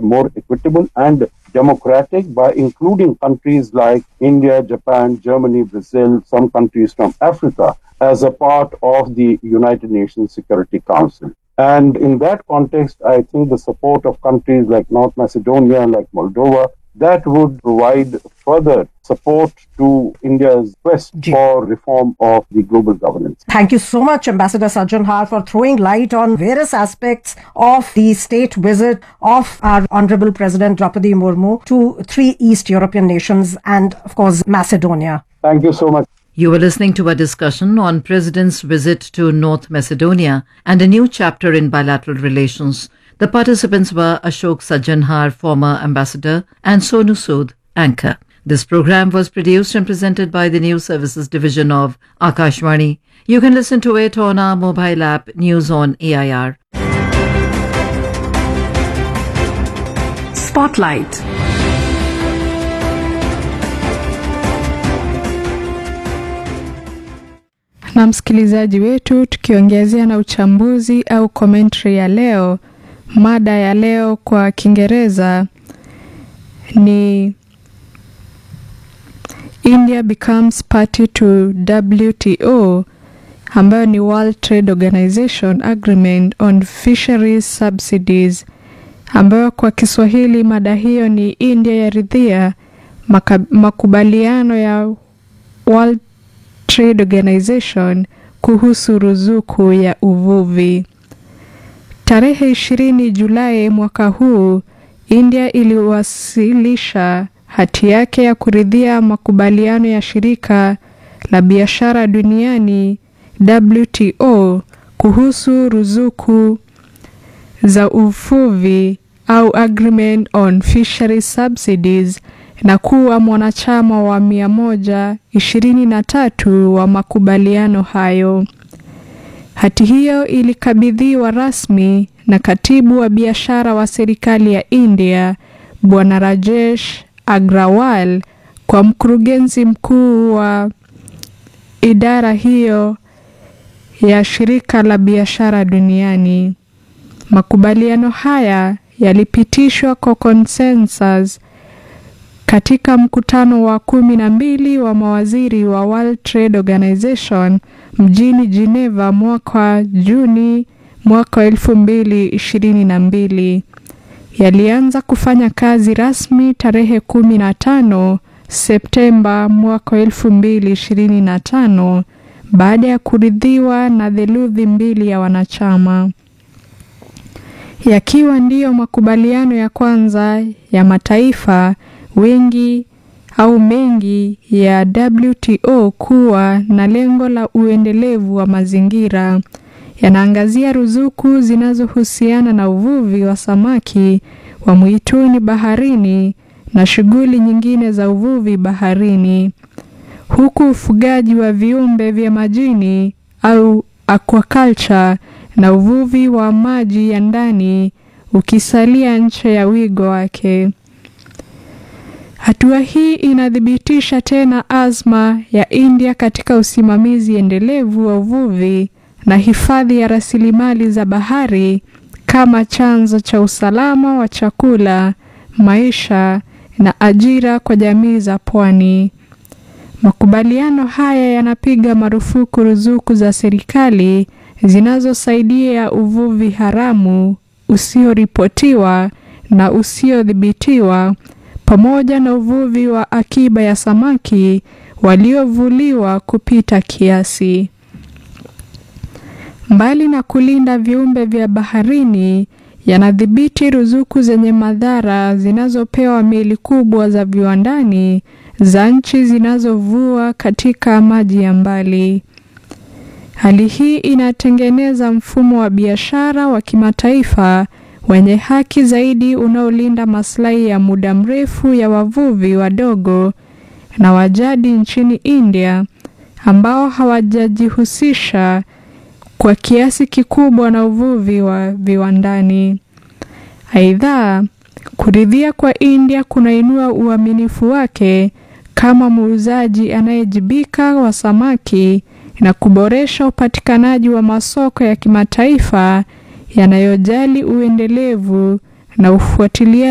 more equitable and democratic by including countries like India, Japan, Germany, Brazil, some countries from Africa as a part of the United Nations Security Council. And in that context, I think the support of countries like North Macedonia, like Moldova, that would provide further support to India's quest Ji. for reform of the global governance. Thank you so much, Ambassador Sajjan Har, for throwing light on various aspects of the state visit of our Honorable President Draupadi Murmu to three East European nations and, of course, Macedonia. Thank you so much. You were listening to a discussion on President's visit to North Macedonia and a new chapter in bilateral relations. The participants were Ashok Sajjanhar, former ambassador, and Sonu Sood, anchor. This program was produced and presented by the News Services Division of Akashvani. You can listen to it on our mobile app News on AIR. Spotlight. na msikilizaji wetu, tukiongezea na uchambuzi au commentary ya leo. Mada ya leo kwa Kiingereza ni India becomes party to WTO ambayo ni World Trade Organization Agreement on Fisheries Subsidies, ambayo kwa Kiswahili mada hiyo ni India yaridhia maka- makubaliano ya World Trade Organization kuhusu ruzuku ya uvuvi. Tarehe 20 Julai mwaka huu, India iliwasilisha hati yake ya kuridhia makubaliano ya shirika la biashara duniani WTO kuhusu ruzuku za uvuvi au Agreement on Fishery Subsidies na kuwa mwanachama wa mia moja ishirini na tatu wa makubaliano hayo. Hati hiyo ilikabidhiwa rasmi na katibu wa biashara wa serikali ya India Bwana Rajesh Agrawal kwa mkurugenzi mkuu wa idara hiyo ya shirika la biashara duniani. Makubaliano haya yalipitishwa kwa consensus katika mkutano wa kumi na mbili wa mawaziri wa World Trade Organization mjini Geneva mwaka Juni mwaka wa elfu mbili ishirini na mbili. Yalianza kufanya kazi rasmi tarehe kumi na tano Septemba mwaka wa elfu mbili ishirini na tano baada ya kuridhiwa na theluthi mbili ya wanachama yakiwa ndiyo makubaliano ya kwanza ya mataifa wengi au mengi ya WTO kuwa na lengo la uendelevu wa mazingira. Yanaangazia ruzuku zinazohusiana na uvuvi wa samaki wa mwituni baharini na shughuli nyingine za uvuvi baharini, huku ufugaji wa viumbe vya majini au aquaculture na uvuvi wa maji ya ndani ukisalia nje ya wigo wake. Hatua hii inathibitisha tena azma ya India katika usimamizi endelevu wa uvuvi na hifadhi ya rasilimali za bahari kama chanzo cha usalama wa chakula, maisha na ajira kwa jamii za pwani. Makubaliano haya yanapiga marufuku ruzuku za serikali zinazosaidia uvuvi haramu usioripotiwa na usiodhibitiwa pamoja na uvuvi wa akiba ya samaki waliovuliwa kupita kiasi. Mbali na kulinda viumbe vya baharini, yanadhibiti ruzuku zenye madhara zinazopewa meli kubwa za viwandani za nchi zinazovua katika maji ya mbali. Hali hii inatengeneza mfumo wa biashara wa kimataifa wenye haki zaidi unaolinda maslahi ya muda mrefu ya wavuvi wadogo na wajadi nchini India ambao hawajajihusisha kwa kiasi kikubwa na uvuvi wa viwandani. Aidha, kuridhia kwa India kunainua uaminifu wake kama muuzaji anayejibika wa samaki na kuboresha upatikanaji wa masoko ya kimataifa yanayojali uendelevu na ufuatiliaji